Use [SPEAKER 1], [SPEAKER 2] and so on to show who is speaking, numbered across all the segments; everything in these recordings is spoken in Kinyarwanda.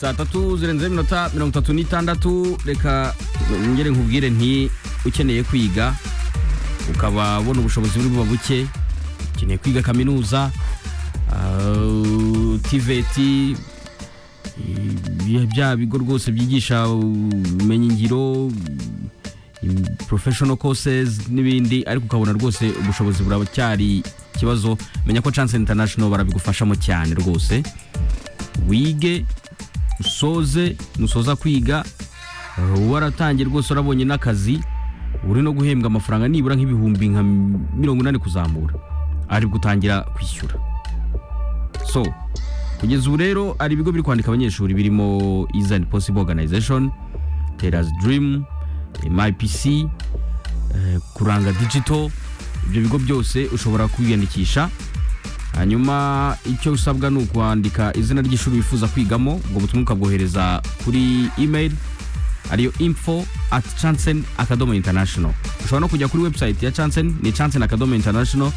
[SPEAKER 1] saa tatu zirenze iminota mirongo itatu n'itandatu reka ngere nkubwire nti ukeneye kwiga ukaba ubona ubushobozi buri buba buke ukeneye kwiga kaminuza ah, tiveti eh, bya bigo rwose byigisha ubumenyingiro im- professional courses n'ibindi ariko ukabona rwose ubushobozi buracyari ikibazo menya ko chance international barabigufashamo cyane rwose wige usoze nusoza kwiga eh, waratangiye rwose urabonye n'akazi uri no guhembwa amafaranga nibura nk'ibihumbi nka mirongo inani kuzamura aribwo utangira kwishyura so kugeza ubu rero hari ibigo biri kwandika abanyeshuri birimo Easy and Possible Organization Tera's Dream MIPC eh, Kuranga Digital ibyo bigo byose ushobora kwiyandikisha hanyuma icyo usabwa ni ukwandika izina ry'ishuri wifuza kwigamo ubwo butumwa ukabwohereza kuri email ariyo info at chansen akadomo international ushobora no kujya kuri website ya chansen ni chansen akadomo international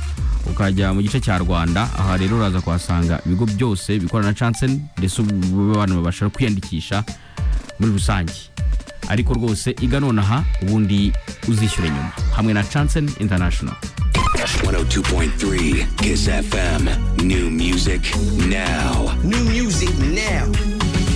[SPEAKER 1] ukajya mu gice cya rwanda aha rero uraza kuhasanga ibigo byose bikorana na chansen ndetse ubu abantu babasha kwiyandikisha muri rusange ariko rwose iga nonaha ubundi uzishyure nyuma hamwe na chansen international
[SPEAKER 2] 102.3 Kiss FM. New music now.
[SPEAKER 3] New music now.